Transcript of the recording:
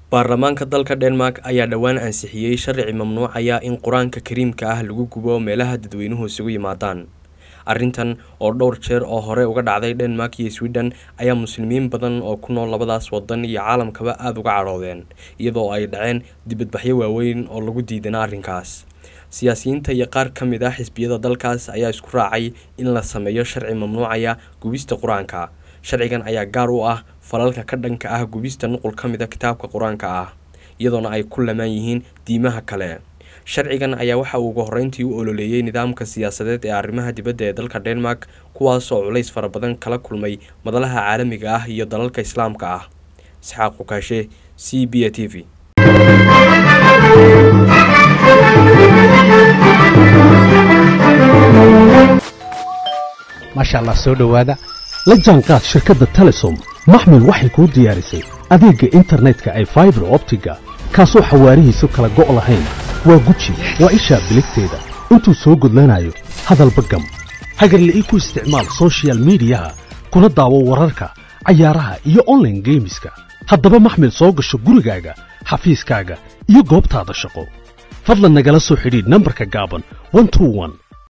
baarlamaanka dalka denmark ayaa dhowaan ansixiyey sharci mamnuucaya in qur-aanka kariimka ah lagu gubo meelaha dadweynuhu isugu yimaadaan arrintan oo dhowr jeer oo hore uga dhacday denmark iyo sweden ayaa muslimiin badan oo ku nool labadaas wadan iyo caalamkaba aada uga cadhoodeen iyadoo ay dhaceen dibadbaxyo waaweyn oo lagu diidana arrinkaas siyaasiyiinta iyo qaar ka mid ah xisbiyada dalkaas ayaa isku raacay in la sameeyo sharci mamnuucaya gubista qur-aanka sharcigan ayaa gaar u ah falalka ka dhanka ah gubista nuqul ka mid a kitaabka qur-aanka ah iyadoona ay ku lamaan yihiin diimaha kale sharcigan ayaa waxa uu ugu horreyntii u ololeeyey nidaamka siyaasadeed ee arrimaha dibadda ee dalka denmark kuwaasoo culays fara badan kala kulmay madalaha caalamiga ah iyo dalalka islaamka ah isxaaq xukaashe c b a t v maasha allah soo dhowaada la jaanqaad shirkadda telesom maxmil waxay kuu diyaarisay adeegga internetka ay faibar optiga kaasoo xawaarihiisu kala go' lahayn waa guji waa ishaa biligteeda intuu soo gudlanayo hadalba gam hagarle ii ku isticmaal sochial midiyaha kuna daawo wararka cayaaraha iyo onlaine geemiska haddaba maxmil soo gasho gurigaaga xafiiskaaga iyo goobtaada shaqo fadlan nagala soo xidhiidh nambarka gaaban